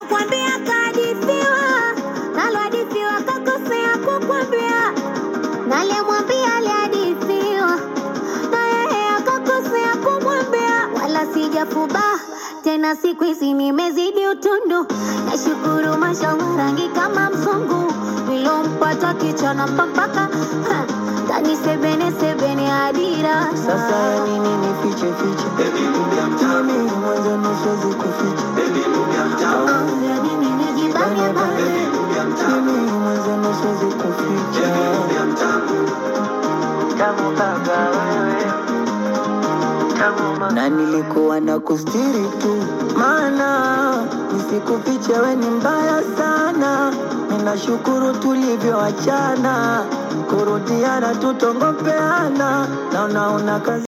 Kwambia kahadithiwa, nalohadithiwa kakosea kukwambia. Nalemwambia alihadithiwa, na yeye akakosea kumwambia. Wala sijafuba tena, siku hizi nimezidi utundu. Nashukuru mashallah, rangi kama mzungu nilompata kichana mpaka tani sebene sebene adira Sasa ya nini nifiche fiche? Mimi mwanzo nusuwezi kuficha. ya nini nijibane bane Mimi mwanzo nusuwezi kuficha. Tamu baba wewe. Na nilikuwa na kustiri tu, maana nisikufiche, we ni mbaya sana. Ninashukuru tulivyoachana, kurudiana tutongopeana, na unaona kazi